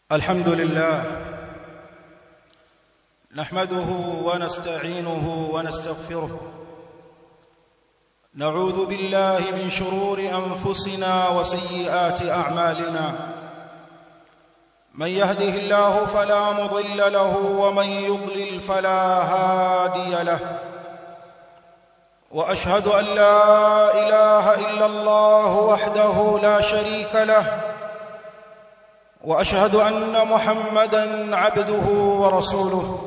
الحمد لله نحمده ونستعينه ونستغفره نعوذ بالله من شرور انفسنا وسيئات اعمالنا من يهده الله فلا مضل له ومن يضلل فلا هادي له واشهد ان لا اله الا الله وحده لا شريك له واشهد ان محمدا عبده ورسوله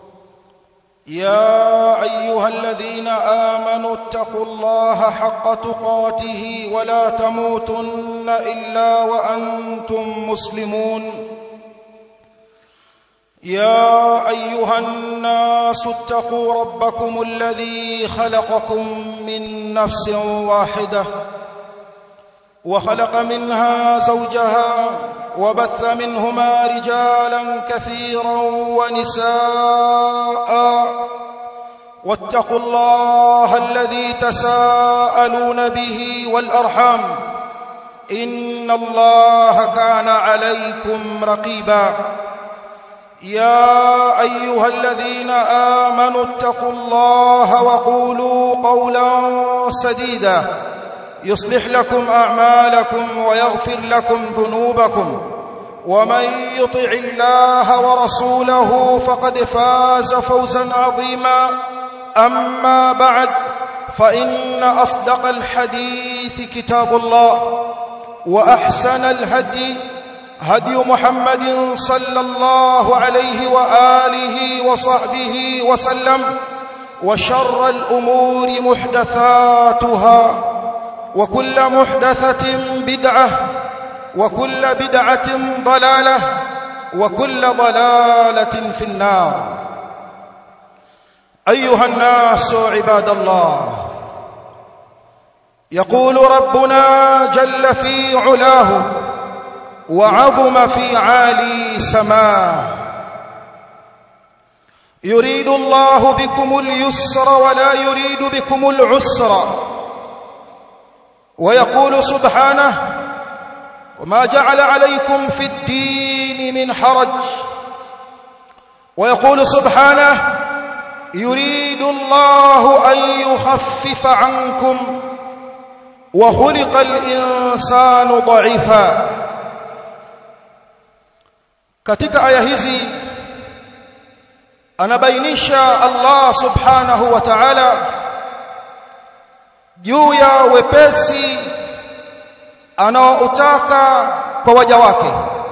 يا ايها الذين امنوا اتقوا الله حق تقاته ولا تموتن الا وانتم مسلمون يا ايها الناس اتقوا ربكم الذي خلقكم من نفس واحده وخلق منها زوجها وبث منهما رجالا كثيرا ونساء واتقوا الله الذي تساءلون به والارحام ان الله كان عليكم رقيبا يا ايها الذين امنوا اتقوا الله وقولوا قولا سديدا يصلح لكم اعمالكم ويغفر لكم ذنوبكم ومن يطع الله ورسوله فقد فاز فوزا عظيما اما بعد فان اصدق الحديث كتاب الله واحسن الهدي هدي محمد صلى الله عليه واله وصحبه وسلم وشر الامور محدثاتها وكل محدثه بدعه وكل بدعه ضلاله وكل ضلاله في النار ايها الناس عباد الله يقول ربنا جل في علاه وعظم في عالي سماه يريد الله بكم اليسر ولا يريد بكم العسر ويقول سبحانه وما جعل عليكم في الدين من حرج ويقول سبحانه يريد الله ان يخفف عنكم وخلق الانسان ضعيفا katika aya hizi anabainisha Allah subhanahu wa ta'ala juu ya wepesi anaoutaka kwa waja wake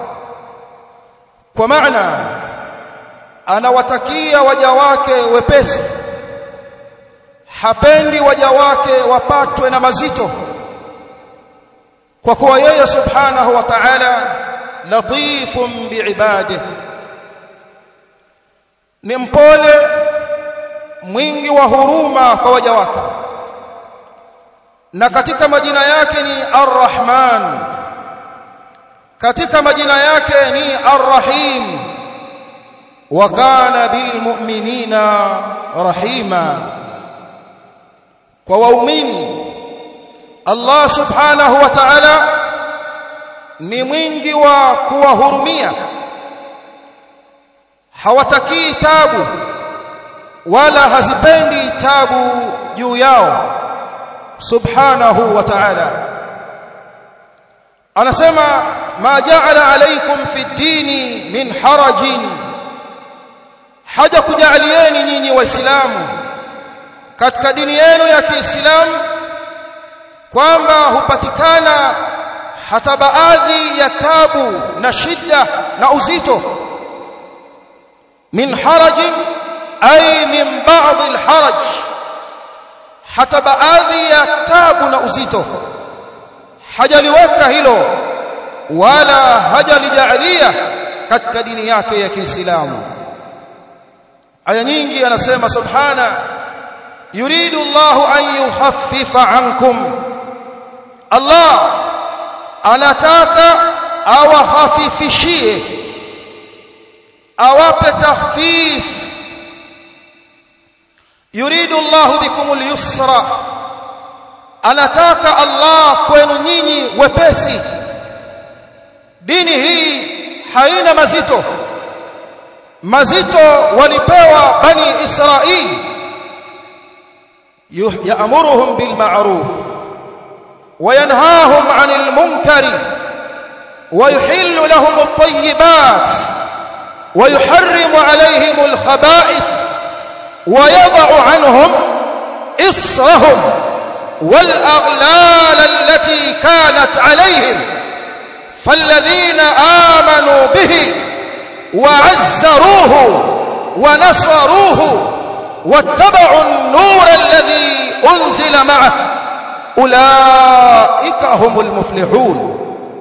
kwa maana anawatakia waja wake wepesi hapendi waja wake wapatwe na mazito kwa kuwa yeye subhanahu wa ta'ala latifun biibadihi ni mpole mwingi wa huruma kwa waja wake na katika majina yake ni Ar-Rahman katika majina yake ni Ar-Rahim wa kana bil mu'minina rahima kwa waumini Allah subhanahu wa ta'ala ni mwingi wa kuwahurumia hawatakii tabu wala hazipendi tabu juu yao subhanahu wa ta'ala anasema ma ja'ala alaykum fi dini min harajin haja kujalieni nyinyi waislamu katika dini yenu ya Kiislamu kwamba hupatikana hata baadhi ya tabu na shida na uzito min harajin ay min ba'd alharaj hata baadhi ya tabu na uzito hajaliweka hilo wala hajalijalia katika dini yake ya Kiislamu aya nyingi anasema subhana yuridu Allahu an yukhaffifa ankum Allah anataka awahafifishie awape tahfif yuridu Allah bikum al-yusra anataka Allah kwenu nyinyi wepesi dini hii haina mazito mazito walipewa bani israili yaamuruhum bil ma'ruf وينهاهم عن المنكر ويحل لهم الطيبات ويحرم عليهم الخبائث ويضع عنهم إصرهم والأغلال التي كانت عليهم فالذين آمنوا به وعزروه ونصروه واتبعوا النور الذي أنزل معه أولئك هم المفلحون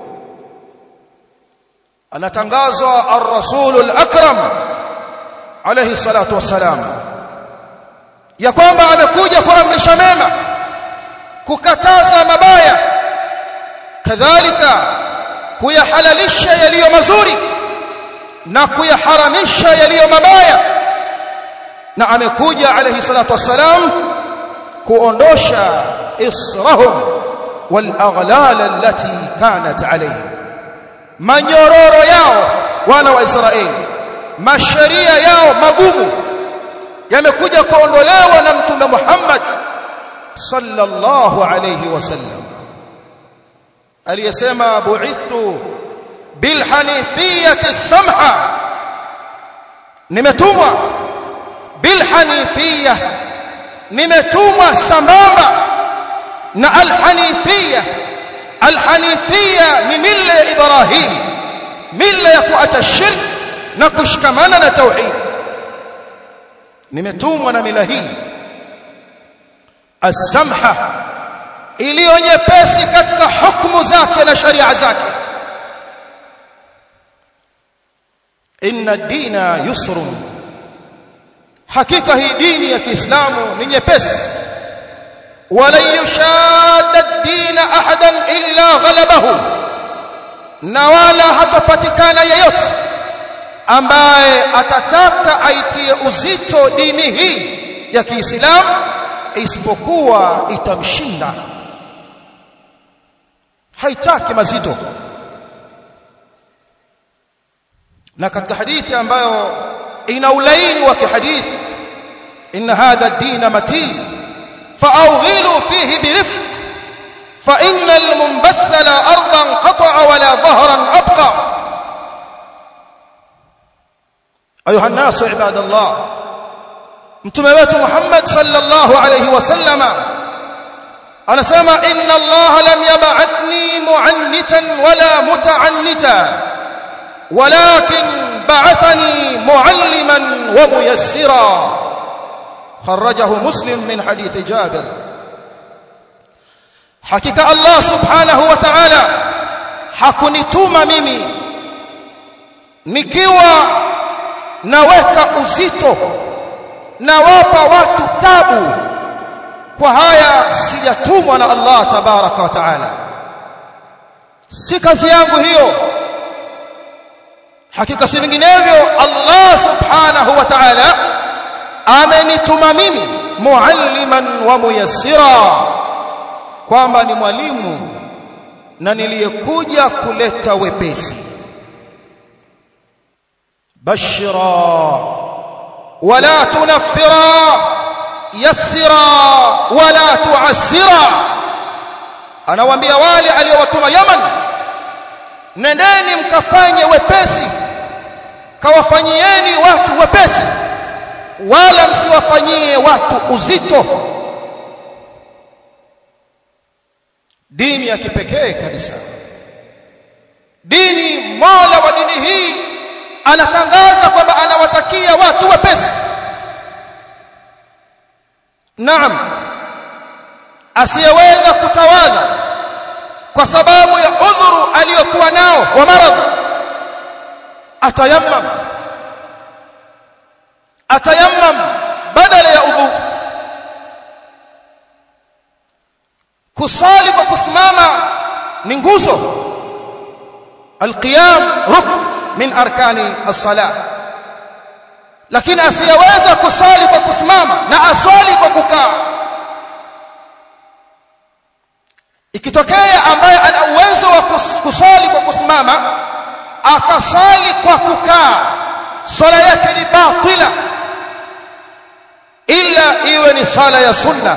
anatangazwa ar-rasul al-akram alayhi salatu wassalam ya kwamba amekuja kuamrisha mema kukataza mabaya kadhalika kuyahalalisha yaliyo mazuri na kuyaharamisha yaliyo mabaya na amekuja alayhi salatu wassalam kuondosha israhum wal aghlal allati kanat alayhim manyororo yao wana wa Israeli masharia yao magumu yamekuja kuondolewa na mtume Muhammad sallallahu alayhi wasallam aliyesema bu'ithtu bil hanifiyati samha nimetumwa bil hanifiyah nimetumwa sambamba na al hanifiyah alhanifia ni mila ya Ibrahim mila ya kuata shirk na kushikamana na tauhid nimetumwa na mila hii as-samha iliyo nyepesi katika hukumu zake na sharia zake inna dina yusrun hakika hii dini ya Kiislamu ni nyepesi ولن يشاد الدين احدا الا غلبه na wala hatapatikana yeyote ambaye atataka aitie uzito dini hii ya Kiislamu isipokuwa itamshinda haitaki mazito na katika hadithi ambayo ina ulaini wa kihadithi inna hadha ad-din matin فأوغلوا فيه برفق فإن المنبث لا أرضا قطع ولا ظهرا أبقى أيها الناس عباد الله متموت محمد صلى الله عليه وسلم أنا سمع إن الله لم يبعثني معنتا ولا متعنتا ولكن بعثني معلما وميسرا خرجه مسلم من حديث جابر حقيقة الله سبحانه وتعالى hakunituma mimi nikiwa naweka uzito nawapa watu tabu kwa haya sijatumwa na Allah tabaraka wa taala si kazi yangu hiyo hakika si vinginevyo Allah subhanahu wa ta'ala amenituma mimi mualliman wa muyassira kwamba ni mwalimu na niliyekuja kuleta wepesi bashira wala tunaffira yassira wala tuassira anawaambia wale aliowatuma Yaman nendeni mkafanye wepesi kawafanyieni watu wepesi wala msiwafanyie watu uzito dini ya kipekee kabisa dini mola wa dini hii anatangaza kwamba anawatakia watu wepesi naam asiyeweza kutawadha kwa sababu ya udhuru aliyokuwa nao wa maradhi atayammam atayammam badala ya udhu kusali kwa kusimama ni nguzo alqiyam rukn min arkani as-salah lakini asiyeweza kusali kwa kusimama na aswali kwa kukaa ikitokea ambaye ana uwezo wa kusali kwa kusimama akasali kwa kukaa swala yake ni batila ila iwe ni sala ya sunna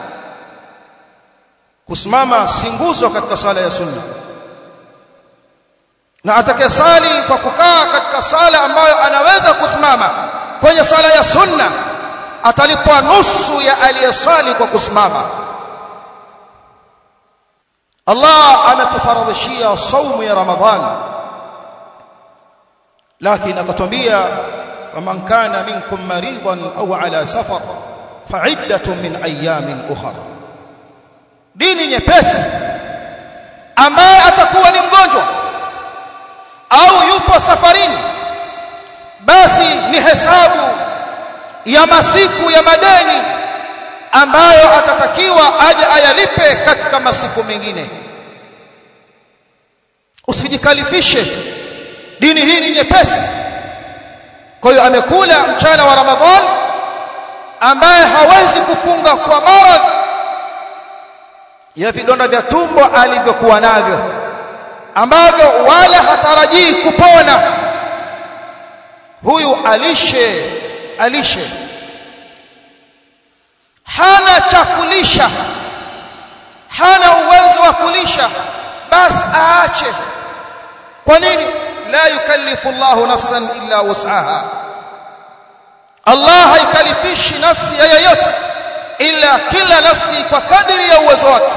kusimama si nguzo katika sala ya sunna na atakayesali kwa kukaa katika sala ambayo anaweza kusimama kwenye sala ya sunna atalipwa nusu ya aliyesali kwa kusimama Allah ametufaradhishia saumu ya Ramadhan lakini akatwambia faman kana minkum maridan au ala safar fa'iddatun min ayamin ukhra dini nyepesi ambaye atakuwa ni mgonjwa au yupo safarini basi ni hesabu ya masiku ya madeni ambayo atatakiwa aje ayalipe katika masiku mengine usijikalifishe dini hii ni nyepesi kwa hiyo amekula mchana wa ramadhan ambaye hawezi kufunga kwa maradhi ya vidonda vya tumbo alivyokuwa navyo ambavyo wala hatarajii kupona huyu alishe alishe hana cha kulisha hana uwezo wa kulisha basi aache kwa nini la yukallifu Allahu nafsan illa wus'aha Allah haikalifishi nafsi ya yoyote ila kila nafsi kwa kadiri ya uwezo wake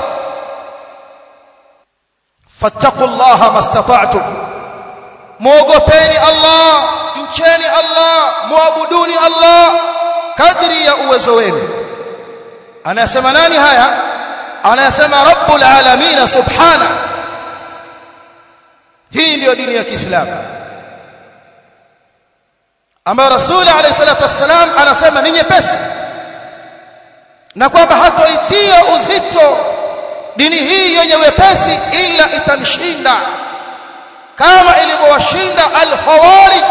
fattaqullaha mastata'tum muogopeni Allah mcheni Allah muabuduni Allah kadri ya uwezo wenu anasema nani haya anasema rabbul alamin subhana hii ndiyo dini ya Kiislamu ambayo rasul alayhi salatu wassalam anasema ni nyepesi na kwamba hatoitia uzito dini hii yenye wepesi ila itamshinda kama ilivyowashinda al-khawarij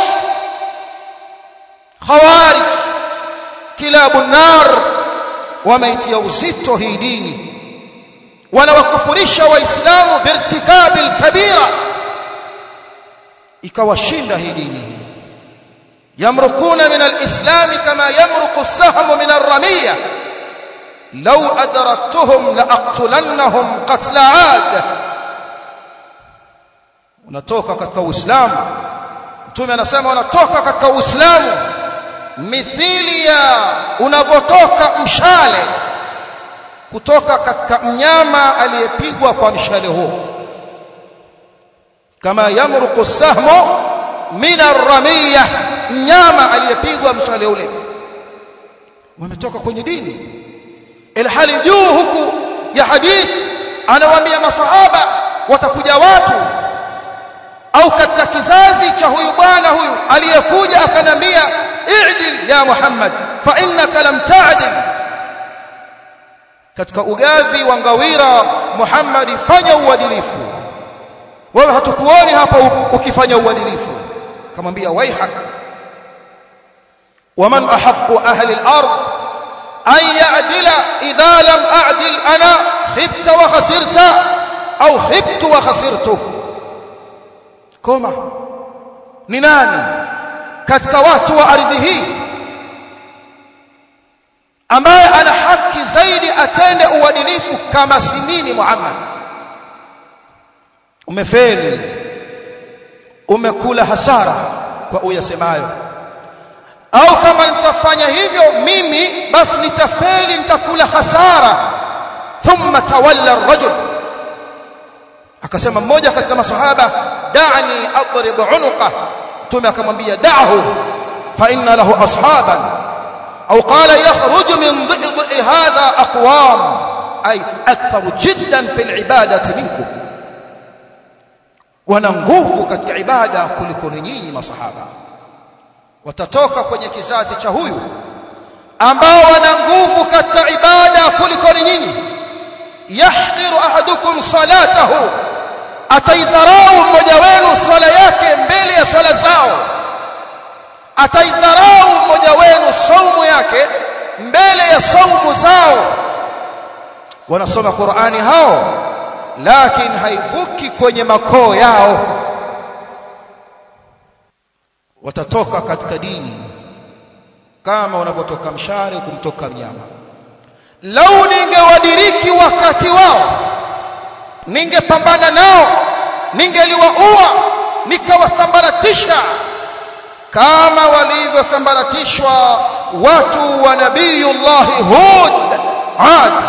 khawarij kilabu nar wameitia uzito hii dini wanawakufurisha waislamu birtikabil kabira ikawashinda hii dini yamrukuna min alislam kama yamruqu as-sahmu min ar-ramiyah law adraktuhum laqtulannahum qatla 'ad unatoka katika uislamu mtume anasema unatoka katika uislamu mithili ya unavotoka mshale kutoka katika mnyama aliyepigwa kwa mshale huo kama yamruqu sahmu min ar-ramiyah mnyama aliyepigwa mshale ule wametoka kwenye dini ilhali juu huku ya hadith anawaambia masahaba watakuja watu au katika kizazi cha huyu bwana huyu aliyekuja akanambia i'dil ya Muhammad fa innaka lam ta'dil katika ugavi wa ngawira Muhammad fanya uadilifu wewe hatukuoni hapa ukifanya uadilifu akamwambia waihak waman ahaqqu ahli al-ard an ya'dila idha lam a'dil ana khibta wa khasirta au khibtu wa khasirtu koma ni nani katika watu wa ardhi hii ambaye ana haki zaidi atende uadilifu kama si mimi Muhammad umefeli umekula hasara kwa uyasemayo au kama nitafanya hivyo mimi basi nitafeli nitakula hasara thumma tawalla ar-rajul akasema mmoja katika masahaba da'ni adrib unuqa mtume akamwambia da'hu fa inna lahu ashaban au qala yakhruju min dhidhi hadha aqwam ay akthar jiddan fi al-ibadati minkum wana nguvu katika ibada kuliko nyinyi masahaba watatoka kwenye kizazi cha huyu ambao wana nguvu katika ibada kuliko nyinyi yahdhiru ahadukum salatahu ataidharau mmoja wenu swala yake mbele ya swala zao ataidharau mmoja wenu saumu yake mbele ya saumu zao wanasoma Qur'ani hao lakini haivuki kwenye makoo yao watatoka katika dini kama unavyotoka mshale kumtoka mnyama lau ningewadiriki wakati wao ningepambana nao ningeliwaua nikawasambaratisha kama walivyosambaratishwa watu wa nabiyullahi hud ad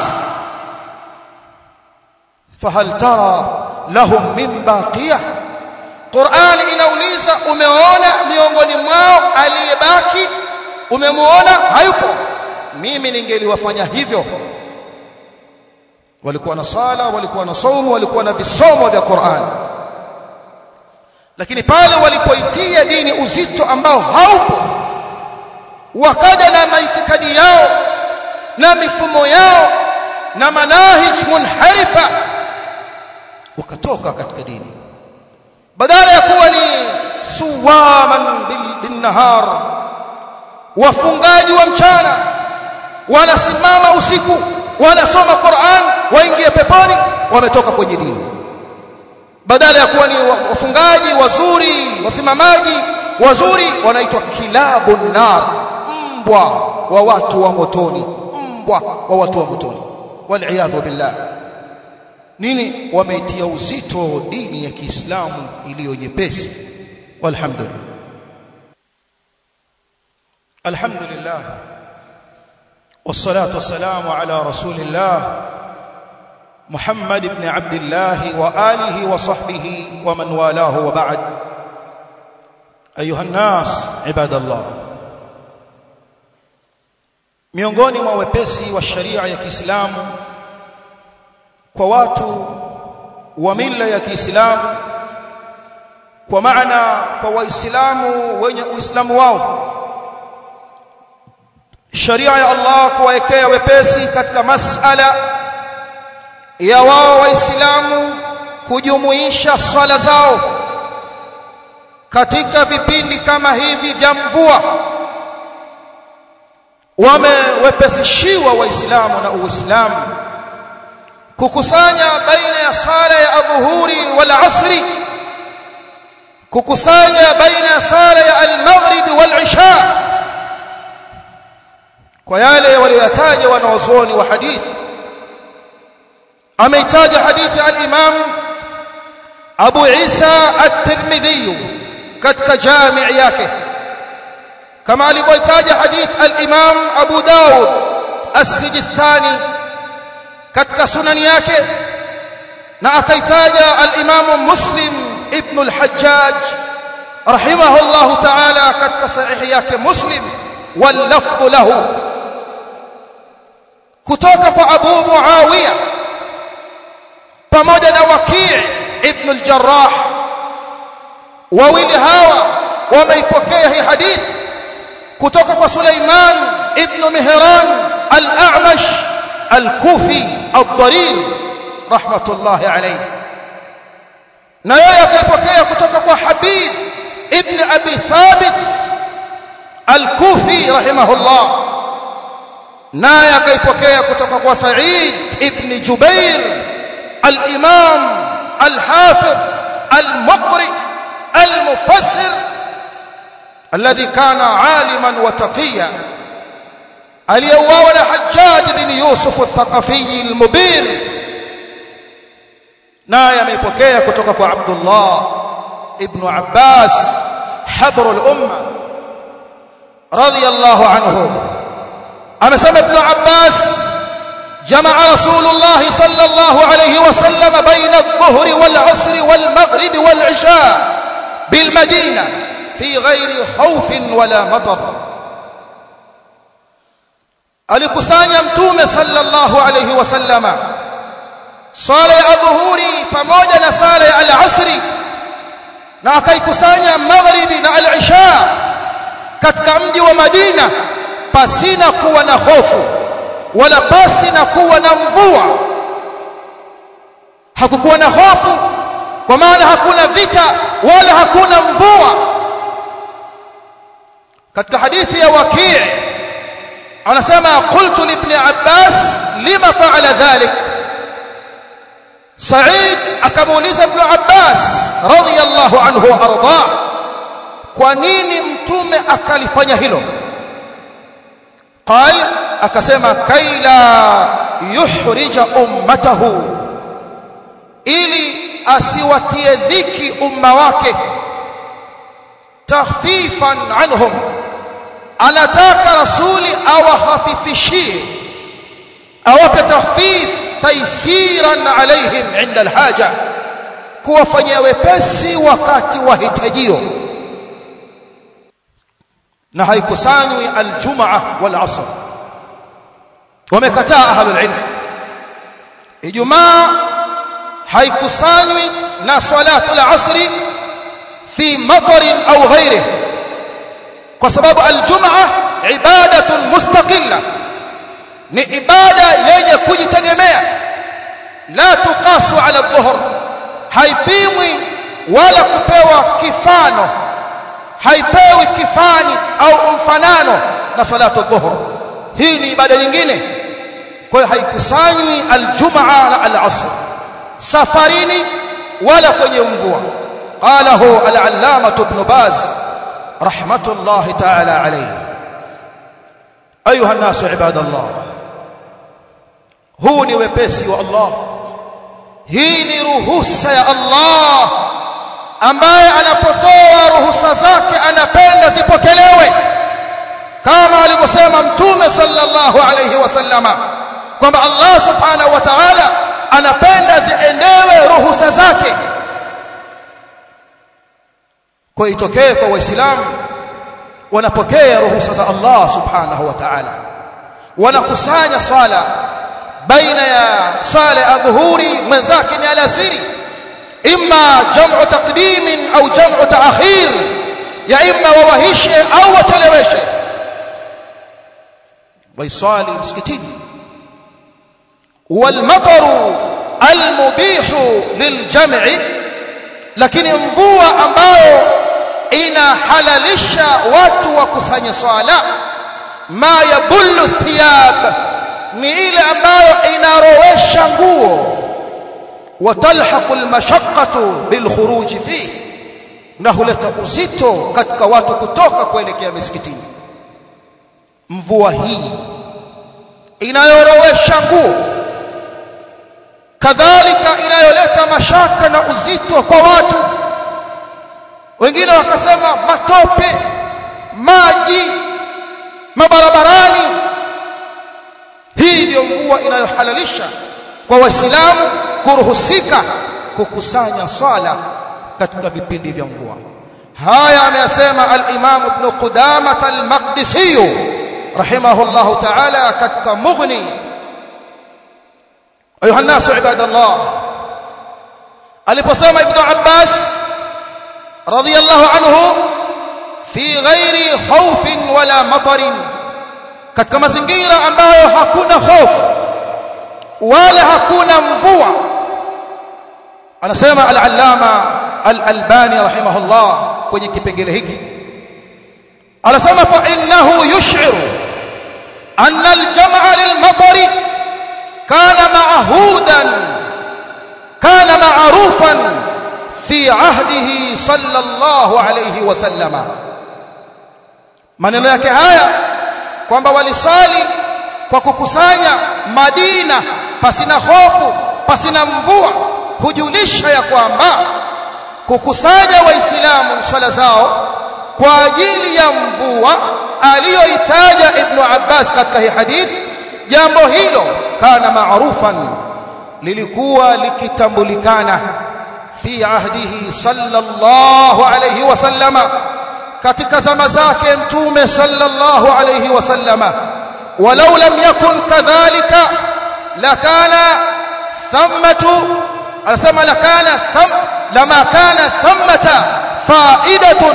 fahal tara lahum min baqiyah Qur'an inauliza umeona miongoni mwao aliyebaki umemuona hayupo mimi ningeliwafanya hivyo walikuwa na sala walikuwa na saumu walikuwa na visomo vya Qur'an lakini pale walipoitia dini uzito ambao haupo wakaja na maitikadi yao na mifumo yao na manahij munharifa wakatoka katika dini badala ya kuwa ni suwaman bin nahar wafungaji wa mchana wanasimama usiku wanasoma Qur'an waingie peponi wametoka kwenye dini badala ya kuwa ni wafungaji wazuri wasimamaji wazuri wanaitwa kilabun nar mbwa wa watu wa motoni mbwa wa watu wa motoni wal billah nini wameitia uzito dini ya Kiislamu iliyo nyepesi walhamdulillah alhamdulillah والصلاه والسلام على رسول الله محمد بن عبد الله واله وصحبه ومن والاه وبعد ايها الناس عباد الله miongoni mwa wepesi wa sharia ya Kiislamu kwa watu wa mila ya Kiislamu kwa maana kwa waislamu wenye uislamu wao sharia ya Allah kuwaekea wepesi katika masala ya wao waislamu kujumuisha swala zao katika vipindi kama hivi vya mvua wamewepesishiwa waislamu na uislamu kukusanya baina ya sala ya adhuhuri wal asri kukusanya baina ya sala ya al-maghrib wal isha kwa yale walioyataja wanawazuoni wa hadithi ameitaja hadithi al-imam Abu Isa at-Tirmidhi katika jami' yake kama alivyoitaja hadith al-imam Abu Dawud as-Sijistani katika sunani yake na akaitaja al-imam Muslim ibn al-Hajjaj rahimahullah ta'ala katika sahihi yake Muslim wal lafdh lahu kutoka kwa Abu Muawiya pamoja na Waki' ibn al-Jarrah wawili hawa wameipokea hii hadithi kutoka kwa Suleiman ibn Mihran al-A'mash al-Kufi al-Dharir rahmatullahi alayhi na yeye akaipokea kutoka kwa Habib ibn Abi Thabit al-Kufi rahimahullah naye akaipokea kutoka kwa Sa'id ibn Jubair al-Imam al-Hafiz al-Muqri al-Mufassir الذي كان عالما وتقيا aliyeuawa na Hajjaj bin Yusuf al-Thaqafi al-Mubin naye ameipokea kutoka kwa Abdullah ibn Abbas habr al-umma radiyallahu anhu amesema ibn Abbas جمع رسول الله صلى الله عليه وسلم بين الظهر والعصر والمغرب والعشاء بالمدينة في غير خوف ولا مطر alikusanya mtume sallallahu alayhi wasallama swala ya dhuhuri pamoja na sala ya al-asri na akaikusanya maghribi na al-isha katika mji wa Madina pasina kuwa na hofu wala pasi na kuwa na mvua hakukuwa na hofu kwa maana hakuna vita wala hakuna mvua katika hadithi ya Waki' anasema qultu li ibn Abbas lima fa'ala dhalik Sa'id akamuuliza ibn Abbas radiyallahu anhu wa arda kwa nini mtume akalifanya hilo qal akasema kaila yuhrija ummatahu ili asiwatie dhiki umma wake takhfifan anhum anataka rasuli awahafifishie awape takhfif taysiran alaihim inda alhaja kuwafanyia wepesi wakati wa hitajio na haikusanywi aljumaa wal asr wamekataa ahlul ilm ijumaa haikusanywi na salatu al-asri fi matarin au ghairihi kwa sababu aljumaa ibadatun mustaqilla ni ibada yenye kujitegemea la tuqasu ala dhuhr haipimwi wala kupewa kifano haipewi kifani au mfanano na salatu dhuhr hii ni ibada nyingine kwa hiyo haikusanywi aljumaa na al-asr safarini wala kwenye mvua qalahu al-allama ibn baz rahmatullahi ta'ala alayhi ayuha an-nasu ibadallah huu ni wepesi wa Allah hii ni ruhusa ya Allah ambaye anapotoa ruhusa zake anapenda zipokelewe kama alivyosema mtume sallallahu alayhi wasallama kwamba Allah subhanahu wa ta'ala anapenda ziendewe ruhusa zake kwa itokee kwa waislamu wanapokea ruhusa za Allah subhanahu wa ta'ala wanakusanya swala baina ya sala adhuhuri mwenzake ni alasiri imma jam'u taqdim au jam'u ta'khir ya imma wawahishe au wacheleweshe waiswali msikitini والمطر المبيح للجمع lakini mvua ambayo inahalalisha watu wakusanye swala ma yabullu thiyab ni ile ambayo inarowesha nguo watalhaqu almashaqqatu bilkhuruj fi na huleta uzito katika watu kutoka kuelekea misikitini mvua hii inayorowesha nguo kadhalika inayoleta mashaka na uzito kwa watu wengine wakasema matope maji mabarabarani hii ndio mvua inayohalalisha kwa waislamu kuruhusika kukusanya swala katika vipindi vya mvua haya ameyasema al-Imam Ibn Qudamah al-Maqdisi rahimahullah ta'ala katika Mughni ayuha nasu ibadallah aliposema Ibn Abbas radiyallahu anhu fi ghairi khawfin wala matarin katika mazingira ambayo hakuna hofu wala hakuna mvua anasema al-allama al-albani rahimahullah kwenye kipengele hiki anasema fa innahu yush'iru anna al-jam'a lil-matari kana ma'hudan kana ma'rufan fi 'ahdihi sallallahu alayhi wasallama maneno yake haya kwamba walisali kwa kukusanya Madina pasina hofu pasina mvua hujulisha ya kwamba kukusanya waislamu swala zao kwa ajili ya mvua aliyoitaja Ibn Abbas katika hii hadithi jambo hilo kana maarufan lilikuwa likitambulikana fi ahdihi sallallahu alayhi wasallama katika zama zake mtume sallallahu alayhi wasallama walau lam yakun kadhalika lakana thammatu anasema lakana tham lama kana thammata fa'idatun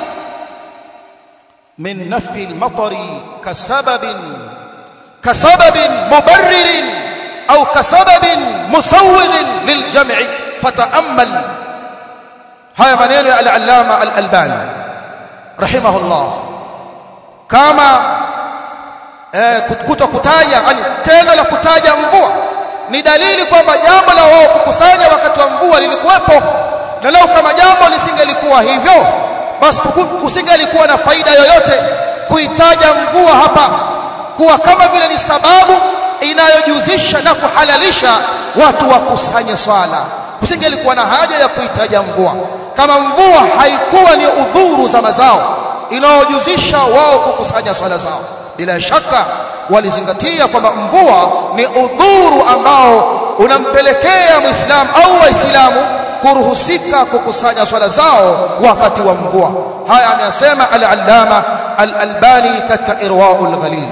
min nafi al-matari kasababin kasababin mubarririn au kasababin musawwighin liljam'i fata'ammal haya maneno ya al-allama al-albani rahimahullah kama eh, kuto kutaja yani tendo la kutaja mvua ni dalili kwamba jambo la wao kukusanya wakati wa mvua lilikuwepo na leo kama jambo lisingelikuwa hivyo basi kusingelikuwa na faida yoyote kuitaja mvua hapa kuwa kama vile ni sababu inayojuzisha na kuhalalisha watu wakusanye swala kusingelikuwa na haja ya kuitaja mvua kama mvua haikuwa ni udhuru za mazao inayojuzisha wao kukusanya swala zao bila shaka walizingatia kwamba mvua ni udhuru ambao unampelekea muislamu au waislamu kuruhusika kukusanya swala zao wakati wa mvua haya ameyasema al-allama al-albani katika irwaul ghalil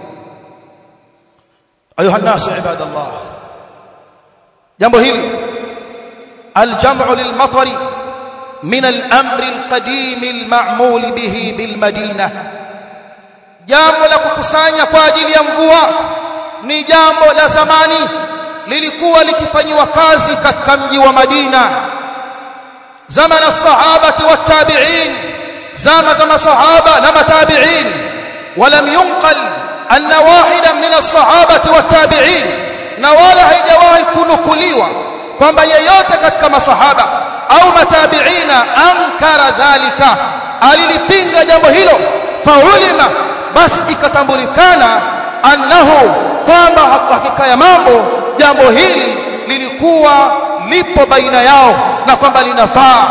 ayuha nasu ibadallah jambo hili الجمع للمطر من الأمر القديم المعمول به بالمدينة jambo la kukusanya kwa ajili ya mvua ni jambo la zamani lilikuwa likifanywa kazi katika mji wa Madina zamana sahabati watabi'in zama za masahaba na matabi'in walam yunqal anna wahidan min as-sahabati watabi'in na wala haijawahi kunukuliwa kwamba yeyote katika masahaba au matabiina ankara dhalika alilipinga jambo hilo faulima basi ikatambulikana annahu kwamba hakika ya mambo jambo hili lilikuwa lipo baina yao na kwamba linafaa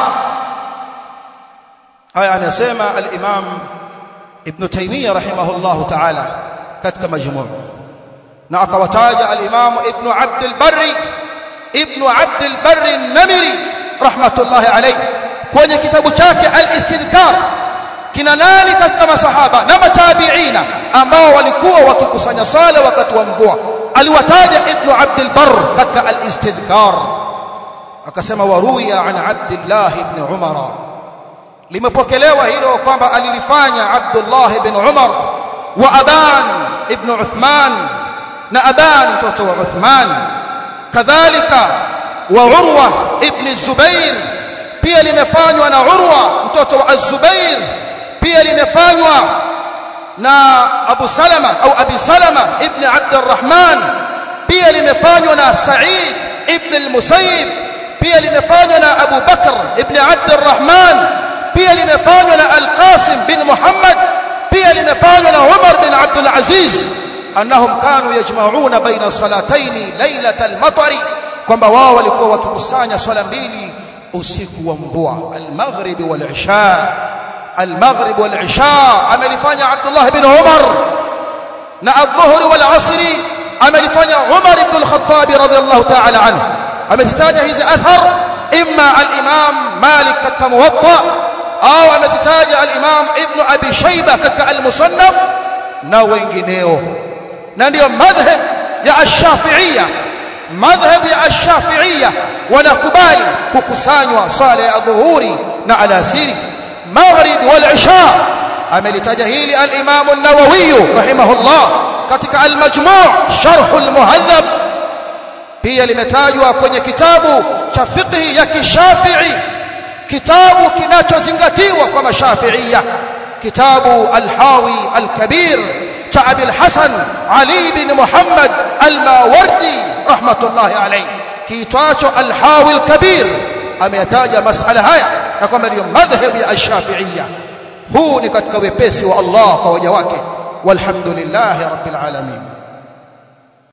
haya anasema al-Imam Ibn Taymiyyah rahimahullah ta'ala katika majmuu na akawataja al-Imam Ibn Abd al-Barri Ibn Abd al-Barr an-Namiri rahmatullahi alayhi kwenye kitabu chake al-Istidhkar kina nani katika masahaba na matabiina ambao walikuwa wakikusanya sala wakati wa mvua aliwataja Ibn Abd al-Barr katika al-Istidhkar akasema waruya an Abdullah ibn Umar limepokelewa hilo kwamba alilifanya Abdullah ibn Umar wa Aban ibn Uthman na Aban mtoto wa Uthman kadhalika wa Urwa ibn Zubair pia limefanywa na Urwa mtoto wa Az-Zubair pia limefanywa na Abu Salama au Abi Salama ibn Abd al-Rahman pia limefanywa na Sa'id ibn al-Musayyib pia limefanywa na Abu Bakr ibn Abd al-Rahman pia limefanywa na Al-Qasim bin Muhammad pia limefanywa na Umar bin Abd al-Aziz annahum kanu yajma'una baina salataini lailatal matari kwamba wao walikuwa wakikusanya swala mbili usiku wa mvua al-maghrib wal-isha al-maghrib wal-isha amelifanya Abdullah ibn Umar na adh-dhuhr wal-asr amelifanya Umar ibn al-Khattab radiyallahu ta'ala anhu amezitaja hizi athar imma al-imam Malik katika muwatta au amezitaja al-imam ibn Abi Shayba katika al-musannaf na wengineo na ndio madhhab ya ash-Shafi'iyya madhhab ya ash-Shafi'iyya wanakubali kukusanywa swala ya dhuhuri na alasiri maghrib wal isha amelitaja hili al-Imam an-Nawawi rahimahullah katika al-Majmu' sharh al-Muhadhab pia limetajwa kwenye kitabu cha fiqh ya kishafi'i kitabu kinachozingatiwa kwa mashafi'iyya kitabu al-Hawi al-Kabir cha Abi al-Hasan Ali bin Muhammad al-Mawardi rahmatullahi alayhi kiitwacho al-Hawi al-Kabir ameyataja masala haya na kwamba ndio madhhabi ya ash-Shafi'iyya huu ni katika wepesi wa Allah kwa waja wake walhamdulillahi rabbil alamin